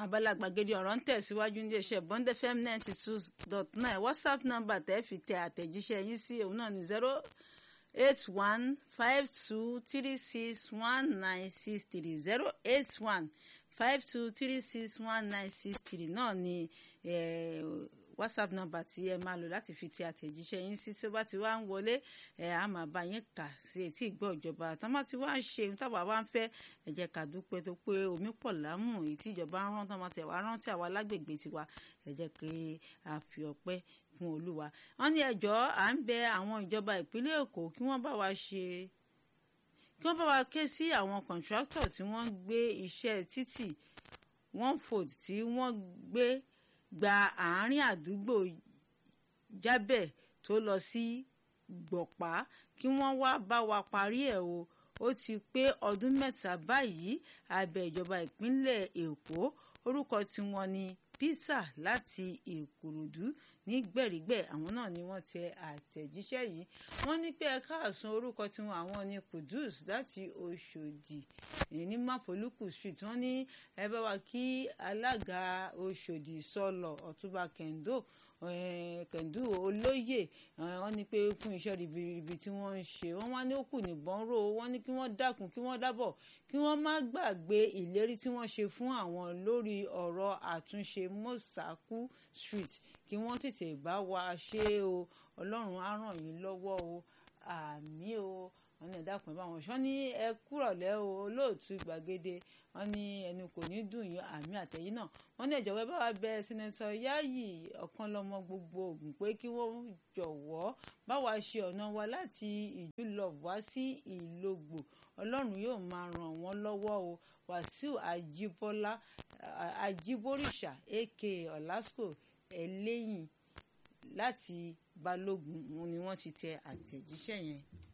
abala gbàgede ọ̀rọ̀ ń tẹ̀síwájú ní iléeṣẹ́ bond fm ninety two dot nine whatsapp number tẹ́ fi tẹ àtẹ̀jíṣẹ́ yín sí òun náà ní zero eight one five two three six one nine six three zero eight one five two three six one nine six three náà ni whatsapp number tí ẹ máa lò láti fi tẹ àtẹ̀jíṣẹ́ yín sí tí ó bá ti wá ń wọlé ẹ á máa bá yín kà sí etí ìgbọ́ ìjọba tán bá ti wá ń ṣe ohun táwa wá ń fẹ́ ẹ jẹ́ ká dúpẹ́ tó pé omi pọ̀ lámù èyí tí ìjọba ń rán tán bá tẹ̀ wá rántí àwa lágbègbè tiwa ẹ jẹ́ kí a fi ọpẹ́ fún olúwa wọ́n ní ẹjọ́ à ń bẹ àwọn ìjọba ìpínlẹ̀ èkó kí wọ́n bá wa ṣe kí wọ́n bá wa ké sí àwọn kọ̀ǹtrátọ̀ tí wọ́n gbé iṣẹ́ títì one fold tí wọ́n gbé gba àárín àdúgbò jábẹ̀ tó lọ sí gbọ̀pá kí wọ́n wá bá wa parí ẹ̀ o ó ti pé ọdún mẹ́ta báyìí abẹ́ ìjọba ìpínlẹ̀ èkó orúkọ tiwọn ni peter láti ìkòròdú ní gbẹ̀rígbẹ̀ àwọn náà ni wọ́n tẹ àtẹ̀jíṣẹ́ yìí wọ́n ní pé ẹ̀ka àsun orúkọ tiwọn àwọn ni kudus láti oṣòdì ní mapoluku street wọ́n ní ẹ bá wa kí alága oṣòdì sọlọ ọ̀túnba kendo kẹ̀ndú olóyè wọ́n ní pé fún iṣẹ́ ribiribi tí wọ́n ń ṣe wọ́n wá ní òkú nìbọn ró wọ́n ní kí wọ́n dákun kí wọ́n dábọ̀ kí wọ́n má gbàgbé ìlérí tí wọ́n ṣe fún àwọn lórí ọ̀rọ̀ àtúnṣe mọ́sàkú street kí wọ́n tètè bá wa ṣe o ọlọ́run á ràn yín lọ́wọ́ o àmì o wọ́n ní ẹ̀dá kan báwọn ṣọ́ ní ẹ kúrọ̀lẹ́ o olóòtú gbàgede wọ́n ní ẹnu kò ní dùn yín àmì àtẹ̀yìn náà wọ́n ní ìjọba bá wa bẹ sẹ́nẹ́tọ̀ Yáyì ọ̀kan lọ́mọ gbogbo Ògùn pé kí wọ́n jọ̀wọ́ bá wa ṣe ọ̀nà wa láti ìjúlọ wá sí ìlógbò ọlọ́run yóò máa ràn wọ́n lọ́wọ́ o Wàsíù Àjíbọ́lá Àjíbóríṣà aka Ọ̀làsùkò ẹlẹ́yìn láti Balógun ni wọ́n ti tẹ àtẹ̀jíṣẹ́ yẹn.